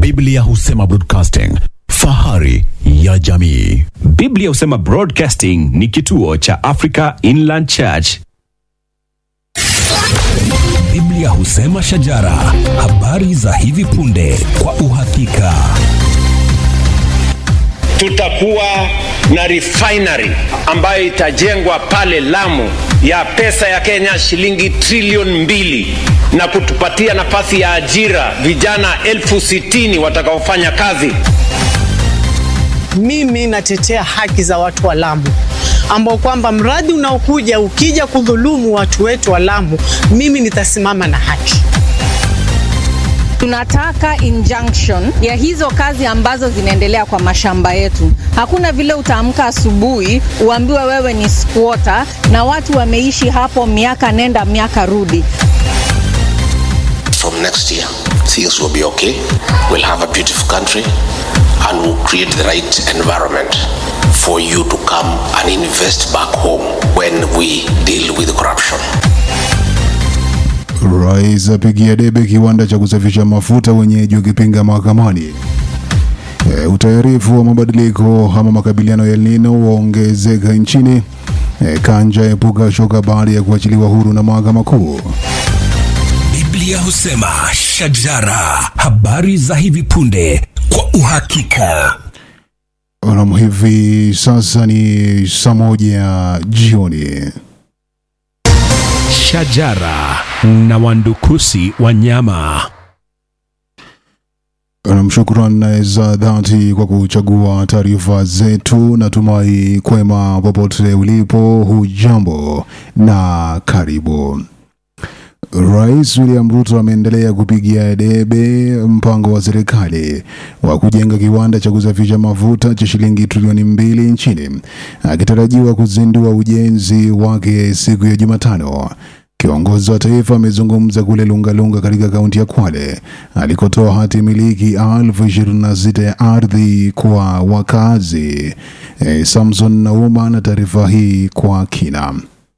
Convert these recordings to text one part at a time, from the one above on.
Biblia husema broadcasting, fahari ya jamii. Biblia husema Broadcasting ni kituo cha Africa Inland Church. Biblia husema shajara, habari za hivi punde kwa uhakika. tutakuwa na refinery ambayo itajengwa pale Lamu ya pesa ya Kenya shilingi trilioni mbili na kutupatia nafasi ya ajira vijana elfu sitini watakaofanya kazi. Mimi natetea haki za watu wa Lamu ambao kwamba mradi unaokuja ukija kudhulumu watu wetu wa Lamu, mimi nitasimama na haki. Tunataka injunction ya hizo kazi ambazo zinaendelea kwa mashamba yetu. Hakuna vile utaamka asubuhi uambiwe wewe ni squatter na watu wameishi hapo miaka nenda miaka rudi. from next year, things will be okay. We'll have a beautiful country and we'll create the right environment for you to come and invest back home when we deal with corruption. Rais apigia debe kiwanda cha kusafisha mafuta wenyeji wakipinga mahakamani. E, utayarifu wa mabadiliko ama makabiliano ya El Nino waongezeka nchini. E, Kanja epuka shoka baada ya kuachiliwa huru na mahakama kuu. Biblia husema shajara, habari za hivi punde kwa uhakika. Nam, hivi sasa ni saa moja jioni. Shajara na wandukusi wanyama. Nam, shukran za dhati kwa kuchagua taarifa zetu. Natumai kwema popote ulipo, hujambo na karibu. Rais William Ruto ameendelea kupigia debe mpango wa serikali wa kujenga kiwanda cha kusafisha mafuta cha shilingi trilioni mbili nchini, akitarajiwa kuzindua ujenzi wake siku ya Jumatano. Kiongozi wa taifa amezungumza kule Lungalunga katika kaunti ya Kwale alikotoa hati miliki elfu ishirini na sita ya ardhi kwa wakazi. E, Samson Nauma na taarifa hii kwa kina.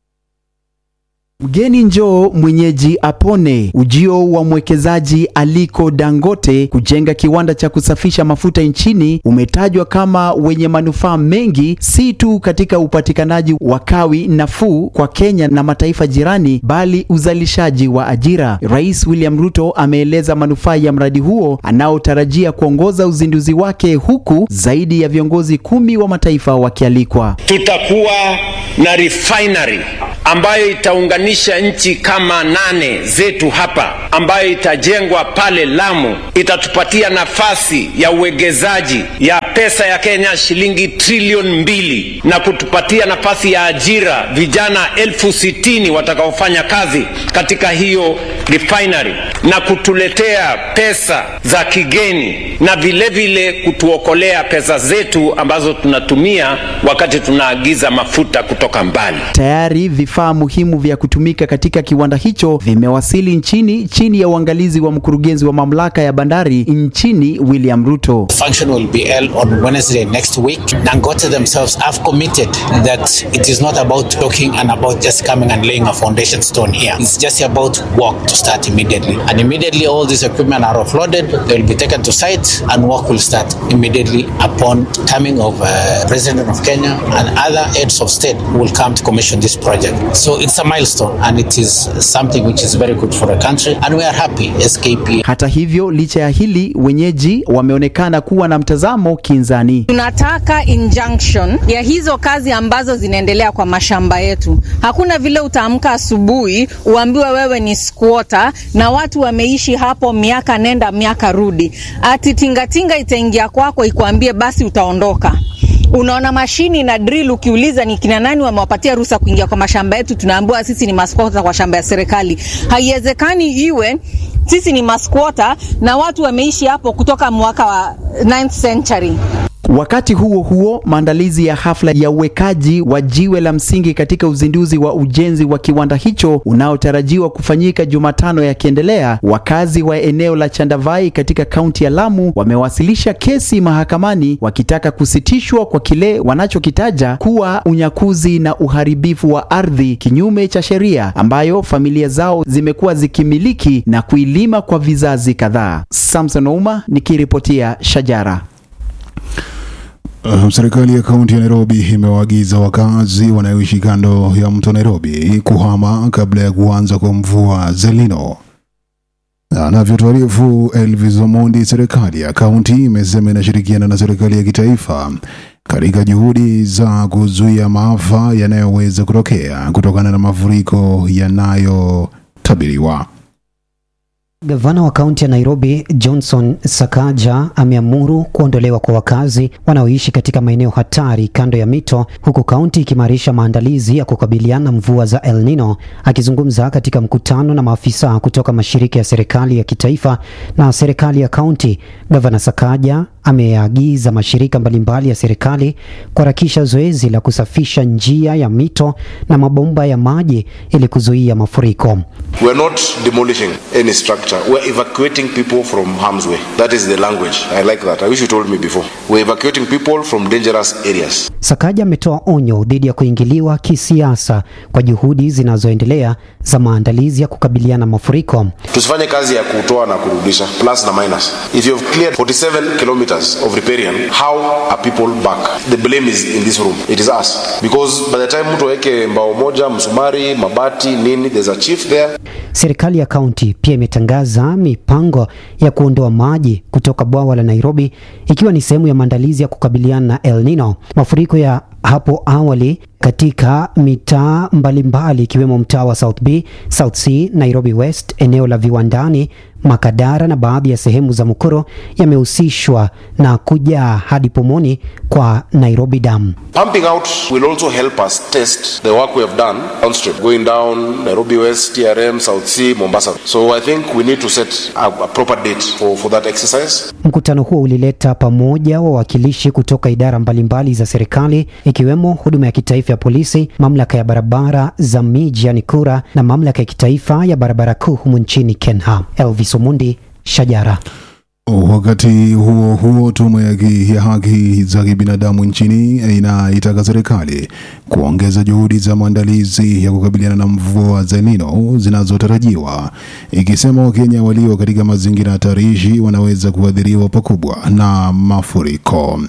Mgeni njoo mwenyeji apone. Ujio wa mwekezaji Aliko Dangote kujenga kiwanda cha kusafisha mafuta nchini umetajwa kama wenye manufaa mengi, si tu katika upatikanaji wa kawi nafuu kwa Kenya na mataifa jirani, bali uzalishaji wa ajira. Rais William Ruto ameeleza manufaa ya mradi huo anaotarajia kuongoza uzinduzi wake, huku zaidi ya viongozi kumi wa mataifa wakialikwa. Tutakuwa na refinery ambayo itaunganisha nchi kama nane zetu hapa, ambayo itajengwa pale Lamu, itatupatia nafasi ya uwegezaji ya pesa ya Kenya shilingi trilioni mbili na kutupatia nafasi ya ajira vijana elfu sitini watakaofanya kazi katika hiyo refinery na kutuletea pesa za kigeni na vile vile kutuokolea pesa zetu ambazo tunatumia wakati tunaagiza mafuta kutoka mbali. Tayari vifaa muhimu vya kutumika katika kiwanda hicho vimewasili nchini chini ya uangalizi wa mkurugenzi wa mamlaka ya bandari nchini William Ruto. function will be held on Wednesday next week. Dangote themselves have committed that it is not about talking and about just coming and laying a foundation stone here. It's just about work to start immediately. And immediately all this equipment are offloaded, they will be taken to site and work will start immediately upon coming of uh, President of Kenya and other heads of state who will come to commission this project. So it's a milestone and it is something which is very good for the country and we are happy SKP Hata hivyo, licha ya hili, wenyeji wameonekana kuwa na mtazamo kinzani. Tunataka injunction ya hizo kazi ambazo zinaendelea kwa mashamba yetu. Hakuna vile utaamka asubuhi uambiwe wewe ni squatter na watu wameishi hapo miaka nenda miaka rudi, ati tingatinga itaingia kwako ikuambie basi utaondoka. Unaona mashini na drill, ukiuliza ni kina nani wamewapatia ruhusa kuingia kwa mashamba yetu, tunaambiwa sisi ni maskota kwa shamba ya serikali. Haiwezekani iwe sisi ni masquota na watu wameishi hapo kutoka mwaka wa 9th century. Wakati huo huo, maandalizi ya hafla ya uwekaji wa jiwe la msingi katika uzinduzi wa ujenzi wa kiwanda hicho unaotarajiwa kufanyika Jumatano yakiendelea, wakazi wa eneo la Chandavai katika kaunti ya Lamu wamewasilisha kesi mahakamani wakitaka kusitishwa kwa kile wanachokitaja kuwa unyakuzi na uharibifu wa ardhi kinyume cha sheria ambayo familia zao zimekuwa zikimiliki na kuilima kwa vizazi kadhaa. Samson Ouma nikiripotia Shajara. Uh, serikali ya kaunti ya Nairobi imewaagiza wakazi wanaoishi kando ya mto Nairobi kuhama kabla ya kuanza kwa mvua za El Nino. Anavyotuarifu Elvis Omondi, serikali ya kaunti imesema inashirikiana na serikali ya kitaifa katika juhudi za kuzuia maafa yanayoweza kutokea kutokana na mafuriko yanayotabiriwa. Gavana wa kaunti ya Nairobi Johnson Sakaja ameamuru kuondolewa kwa wakazi wanaoishi katika maeneo hatari kando ya mito, huku kaunti ikimarisha maandalizi ya kukabiliana na mvua za El Nino. Akizungumza katika mkutano na maafisa kutoka mashirika ya serikali ya kitaifa na serikali ya kaunti, Gavana Sakaja ameagiza mashirika mbalimbali ya serikali kuharakisha zoezi la kusafisha njia ya mito na mabomba ya maji ili kuzuia mafuriko. We are not demolishing any structure. We are evacuating people from harm's way. That is the language. I like that. I wish you told me before. We are evacuating people from dangerous areas. Sakaja ametoa onyo dhidi ya kuingiliwa kisiasa kwa juhudi zinazoendelea za maandalizi ya kukabiliana na mafuriko. Tusifanye kazi ya kutoa na kurudisha, plus na minus. If you have cleared 47 kilometers of riparian, how are people back? The blame is in this room. It is us. Because by the time mtu aweke mbao moja, msumari, mabati, nini, there's a chief there. Serikali ya kaunti pia imetangaza mipango ya kuondoa maji kutoka bwawa la Nairobi ikiwa ni sehemu ya maandalizi ya kukabiliana na El Nino. Mafuriko ya hapo awali katika mitaa mbalimbali ikiwemo mtaa wa South B, South C, Nairobi West, eneo la viwandani, Makadara na baadhi ya sehemu za Mukuru yamehusishwa na kujaa hadi pomoni kwa Nairobi Dam. Pumping out will also help us test the work we have done downstream, going down Nairobi West, TRM, South C, Mombasa. So I think we need to set a, a proper date for, for that exercise. Mkutano huo ulileta pamoja wawakilishi kutoka idara mbalimbali za serikali ikiwemo huduma ya kitaifa ya polisi, mamlaka ya barabara za miji yani KURA na mamlaka ya kitaifa ya barabara kuu humu nchini KENHA. Elvis Omundi, Shajara. Wakati huo huo, tume ya ki- ya haki za kibinadamu nchini inaitaka serikali kuongeza juhudi za maandalizi ya kukabiliana na mvua za El Nino zinazotarajiwa, ikisema Wakenya walio katika mazingira hatarishi wanaweza kuathiriwa pakubwa na mafuriko.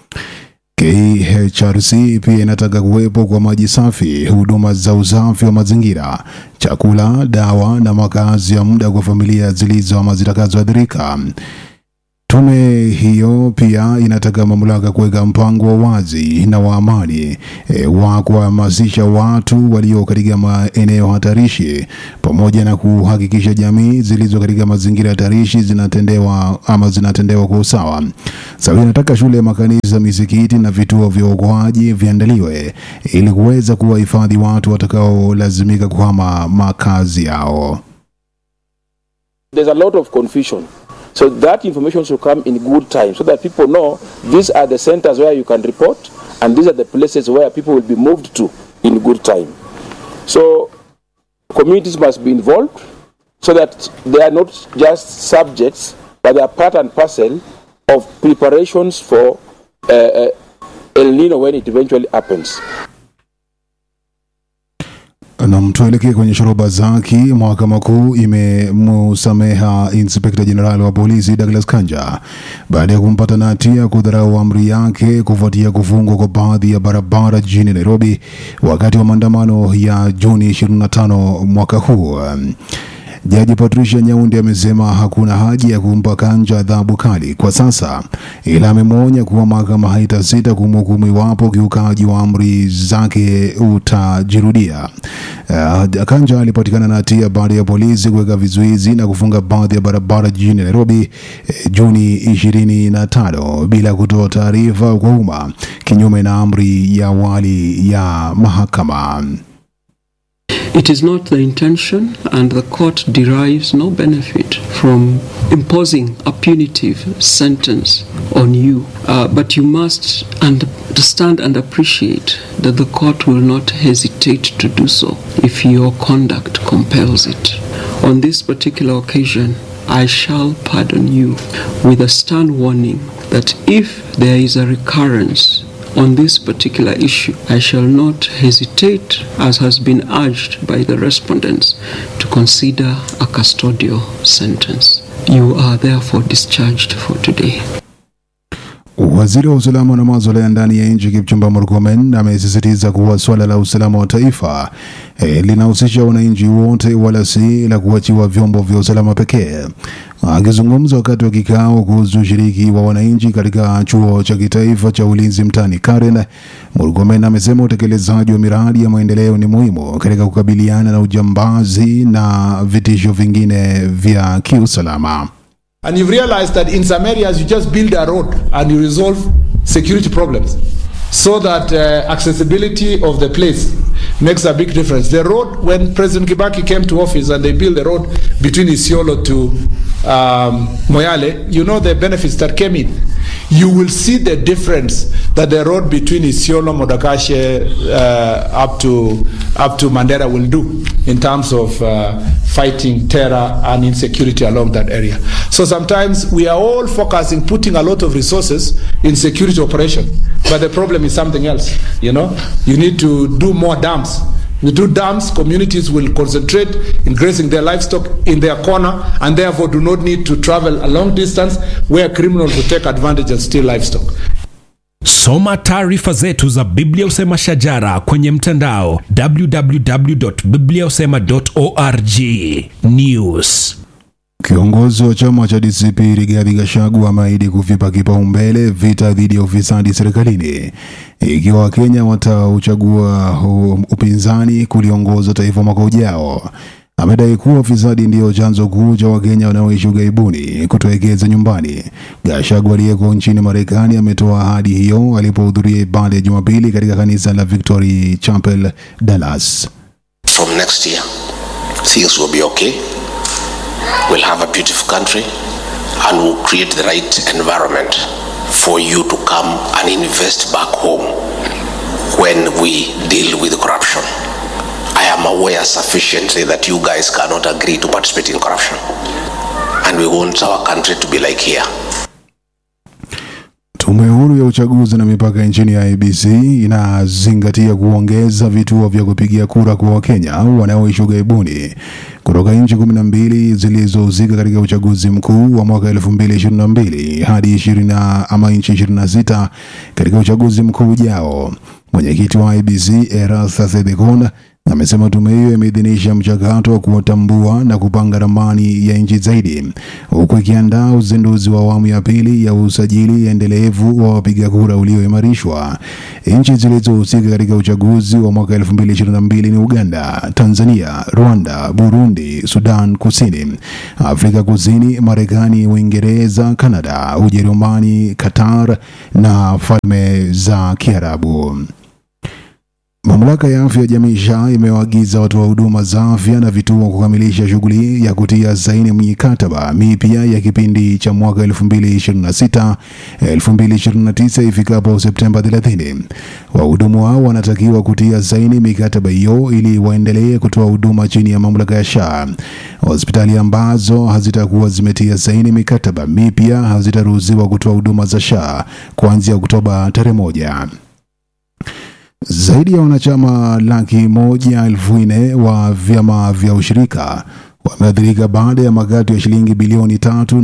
KHRC pia inataka kuwepo kwa maji safi, huduma za usafi wa mazingira, chakula, dawa na makazi ya muda kwa familia zilizo ama zitakazoathirika. Tume hiyo pia inataka mamlaka kuweka mpango wa wazi na wa amani e, wa kuhamasisha watu walio katika maeneo hatarishi pamoja na kuhakikisha jamii zilizo katika mazingira hatarishi zinatendewa ama zinatendewa kwa usawa. Sasa inataka shule, makanisa, misikiti na vituo vya uokoaji viandaliwe ili kuweza kuwahifadhi watu watakaolazimika kuhama makazi yao. There's a lot of confusion. So that information should come in good time so that people know these are the centers where you can report and these are the places where people will be moved to in good time. So communities must be involved so that they are not just subjects but they are part and parcel of preparations for uh, uh, El Nino when it eventually happens. Na tuelekee kwenye shoroba zaki. Mahakama Kuu imemusameha inspekta jenerali wa polisi Douglas Kanja baada ya kumpata na hatia kudharau amri yake kufuatia kufungwa kwa baadhi ya barabara jijini Nairobi wakati wa maandamano ya Juni 25 mwaka huu. Jaji Patricia Nyaundi amesema hakuna haja ya kumpa Kanja adhabu kali kwa sasa, ila amemwonya kuwa mahakama haitasita kumhukumu iwapo ukiukaji wa amri zake utajirudia. Uh, Kanja alipatikana na hatia baada ya polisi kuweka vizuizi na kufunga baadhi ya barabara jijini Nairobi eh, Juni 25 bila kutoa taarifa kwa umma, kinyume na amri ya awali ya mahakama. It is not the intention, and the court derives no benefit from from imposing a punitive sentence on you, uh, but you must understand and appreciate that the court will not hesitate to do so if your conduct compels it. On this particular occasion, I shall pardon you with a stern warning that if there is a recurrence on this particular issue, I shall not hesitate, as has been urged by the respondents, to consider a custodial sentence. You are therefore discharged for today. Waziri wa usalama na masuala ya ndani ya nchi Kipchumba Murkomen amesisitiza kuwa swala la usalama wa taifa e, linahusisha wananchi wote wala si la kuachiwa vyombo vya usalama pekee. Akizungumza wakati wa kikao kuhusu ushiriki wa wananchi katika chuo cha kitaifa cha ulinzi mtaani Karen, Murkomen amesema utekelezaji wa miradi ya maendeleo ni muhimu katika kukabiliana na ujambazi na vitisho vingine vya kiusalama. And you've realized that in some areas you just build a road and you resolve security problems so that uh, accessibility of the place makes a big difference. The road, when President Kibaki came to office and they built the road between Isiolo to um, Moyale, you know the benefits that came in. You will see the difference that the road between Isiolo, Modakashe, uh, up to up to Mandera will do in terms of uh, fighting terror and insecurity along that area. So sometimes we are all focusing, putting a lot of resources in security operation, but the problem is something else. You know, you need to do more dams. You do dams, communities will concentrate in grazing their livestock in their corner and therefore do not need to travel a long distance where criminals will take advantage and steal livestock. Soma taarifa zetu za Biblia Usema Shajara kwenye mtandao www.bibliausema.org. News. Kiongozi wa chama cha DCP Rigathi Gachagua ameahidi kuvipa kipaumbele vita dhidi ya ufisadi serikalini ikiwa Wakenya watauchagua upinzani kuliongoza taifa mwaka ujao. Amedai kuwa ufisadi ndiyo chanzo kuu cha Wakenya wanaoishi ughaibuni kutowekeza nyumbani. Gachagua aliyeko nchini Marekani ametoa ahadi hiyo alipohudhuria ibada ya Jumapili katika kanisa la Victory Chapel, Dallas. From next year, things will be okay. We'll have a beautiful country and we'll create the right environment for you to come and invest back home when we deal with corruption. I am aware sufficiently that you guys cannot agree to participate in corruption. And we want our country to be like here. Tume huru ya uchaguzi na mipaka nchini ya IEBC inazingatia kuongeza vituo vya kupigia kura kwa Wakenya wanaoishi ughaibuni kutoka nchi kumi na mbili zilizohusika katika uchaguzi mkuu wa mwaka 2022 hadi 20 ama nchi 26 katika uchaguzi mkuu ujao. Mwenyekiti wa IEBC Erastus Ethekon amesema tume hiyo imeidhinisha mchakato wa kuwatambua na kupanga ramani ya nchi zaidi huku ikiandaa uzinduzi wa awamu ya pili ya usajili endelevu wa wapiga kura ulioimarishwa. Nchi zilizohusika katika uchaguzi wa mwaka 2022 ni Uganda, Tanzania, Rwanda, Burundi, Sudan Kusini, Afrika Kusini, Marekani, Uingereza, Kanada, Ujerumani, Qatar na Falme za Kiarabu. Mamlaka ya afya ya jamii SHA imewaagiza watoa huduma za afya na vituo kukamilisha shughuli ya kutia saini mikataba mipya ya kipindi cha mwaka 2026 2029 ifikapo Septemba 30. Wahudumu hao wanatakiwa kutia saini mikataba hiyo ili waendelee kutoa huduma chini ya mamlaka ya SHA. Hospitali ambazo hazitakuwa zimetia saini mikataba mipya hazitaruhusiwa kutoa huduma za SHA kuanzia Oktoba tarehe moja. Zaidi ya wanachama laki moja elfu nne wa vyama vya ushirika wameathirika baada ya makato ya shilingi bilioni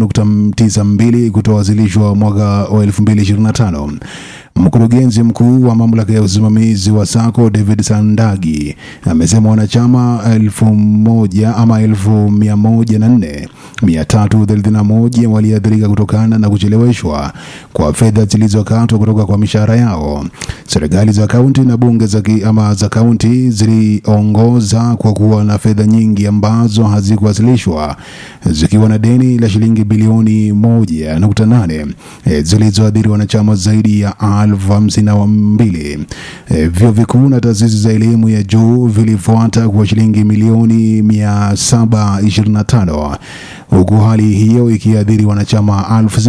3.92 kutowasilishwa mwaka wa 2025. Mkurugenzi mkuu wa mamlaka ya usimamizi wa sako David Sandagi amesema wanachama elfu moja ama elfu mia moja na nne mia tatu thelathini na moja waliathirika kutokana na kucheleweshwa kwa fedha zilizokatwa kutoka kwa mishahara yao. Serikali za kaunti na bunge za ki- ama za kaunti ziliongoza kwa kuwa na fedha nyingi ambazo hazikuwasilishwa zikiwa na deni la shilingi bilioni moja nukta nane eh, zilizoathiri wanachama zaidi ya elfu hamsini na mbili. Eh, Vyuo vikuu na taasisi za elimu ya juu vilifuata kwa shilingi milioni 725 huku hali hiyo ikiathiri wanachama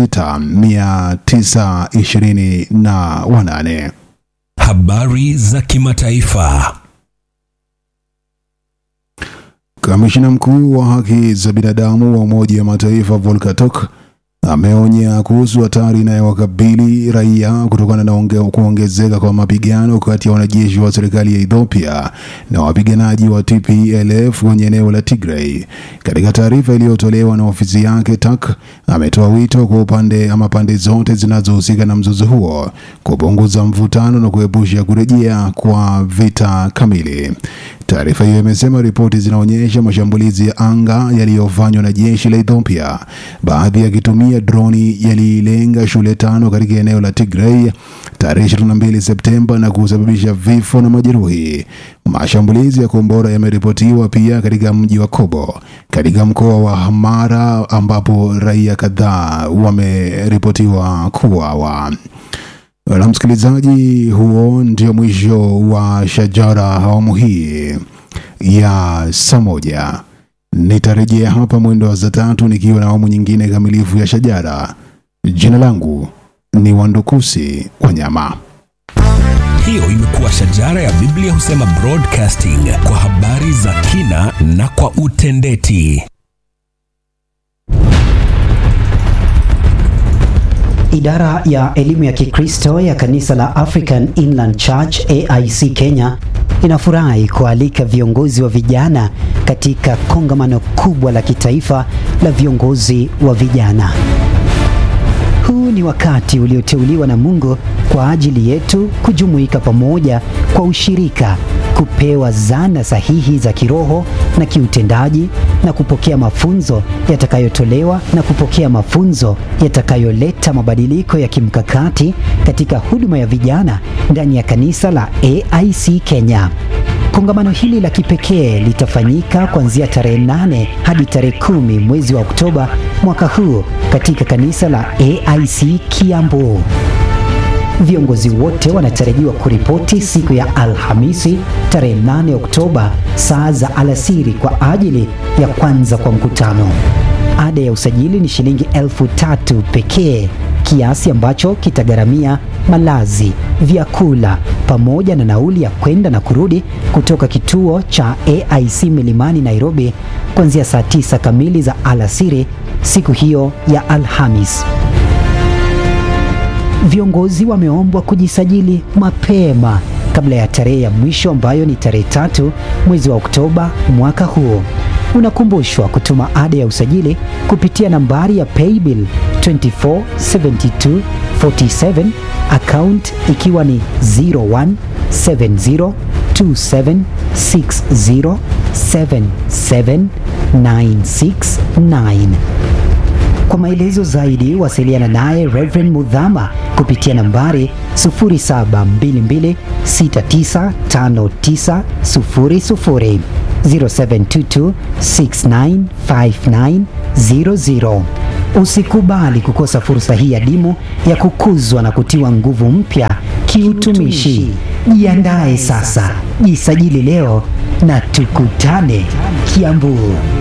6928. Habari za kimataifa. Kamishina mkuu wa haki za binadamu wa Umoja wa Mataifa Volker Turk ameonya kuhusu hatari inayowakabili raia kutokana na onge, kuongezeka kwa mapigano kati ya wanajeshi wa serikali ya Ethiopia na wapiganaji wa TPLF kwenye eneo la Tigray. Katika taarifa iliyotolewa na ofisi yake, Turk ametoa wito kwa upande ama pande zote zinazohusika na mzozo huo kupunguza mvutano na kuepusha kurejea kwa vita kamili. Taarifa hiyo imesema ripoti zinaonyesha mashambulizi ya anga yaliyofanywa na jeshi la Ethiopia, baadhi yakitumia droni yalilenga shule tano katika eneo la Tigray tarehe 22 Septemba na kusababisha vifo na majeruhi. Mashambulizi ya kombora yameripotiwa pia katika mji wa Kobo katika mkoa wa Hamara ambapo raia kadhaa wameripotiwa kuuawa. Na msikilizaji, huo ndio mwisho wa Shajara awamu hii ya saa moja. Nitarejea hapa mwendo wa saa tatu nikiwa na awamu nyingine kamilifu ya Shajara. Jina langu ni Wandukusi Wanyama. Hiyo imekuwa Shajara ya Biblia husema broadcasting kwa habari za kina na kwa utendeti. Idara ya elimu ya Kikristo ya kanisa la African Inland Church AIC Kenya inafurahi kualika viongozi wa vijana katika kongamano kubwa la kitaifa la viongozi wa vijana. Huu ni wakati ulioteuliwa na Mungu kwa ajili yetu kujumuika pamoja kwa ushirika, kupewa zana sahihi za kiroho na kiutendaji na kupokea mafunzo yatakayotolewa na kupokea mafunzo yatakayoleta mabadiliko ya kimkakati katika huduma ya vijana ndani ya kanisa la AIC Kenya. Kongamano hili la kipekee litafanyika kuanzia tarehe 8 hadi tarehe kumi mwezi wa Oktoba mwaka huu katika kanisa la AIC Kiambu. Viongozi wote wanatarajiwa kuripoti siku ya Alhamisi tarehe 8 Oktoba saa za alasiri kwa ajili ya kwanza kwa mkutano. Ada ya usajili ni shilingi elfu tatu pekee, kiasi ambacho kitagharamia malazi, vyakula pamoja na nauli ya kwenda na kurudi kutoka kituo cha AIC Milimani Nairobi kuanzia saa tisa kamili za alasiri siku hiyo ya Alhamis. Viongozi wameombwa kujisajili mapema kabla ya tarehe ya mwisho ambayo ni tarehe tatu mwezi wa Oktoba mwaka huu. Unakumbushwa kutuma ada ya usajili kupitia nambari ya paybill 247247 account ikiwa ni 017027607796 kwa maelezo zaidi wasiliana naye Reverend Mudhama kupitia nambari 0722695900 0722695900. Usikubali kukosa fursa hii adimu ya kukuzwa na kutiwa nguvu mpya kiutumishi. Jiandae sasa, jisajili leo na tukutane Kiambu.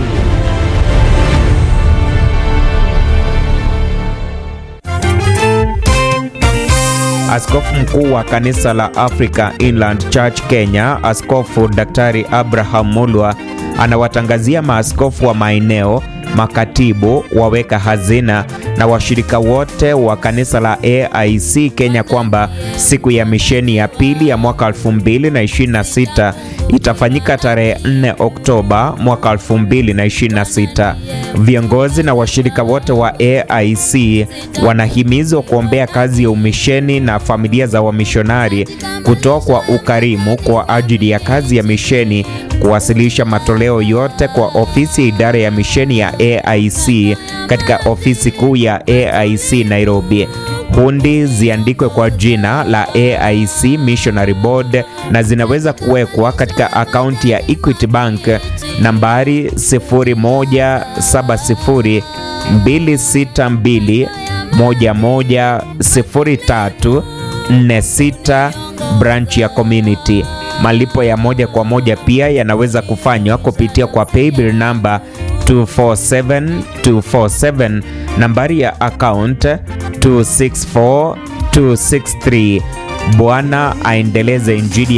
Askofu mkuu wa kanisa la Africa Inland Church Kenya, Askofu Daktari Abraham Mulwa anawatangazia maaskofu wa maeneo, makatibu, waweka hazina na washirika wote wa kanisa la AIC Kenya kwamba siku ya misheni ya pili ya mwaka 2026 itafanyika tarehe 4 Oktoba mwaka 2026. Viongozi na washirika wote wa AIC wanahimizwa kuombea kazi ya umisheni na familia za wamishonari, kutoa kwa ukarimu kwa ajili ya kazi ya misheni, kuwasilisha matoleo yote kwa ofisi ya idara ya misheni ya AIC katika ofisi kuu ya AIC Nairobi. Hundi ziandikwe kwa jina la AIC Missionary Board na zinaweza kuwekwa katika akaunti ya Equity Bank nambari 0170 262 110346 branch ya community. Malipo ya moja kwa moja pia yanaweza kufanywa kupitia kwa paybill namba 247 247, nambari ya account 264 263. Bwana aendeleze injili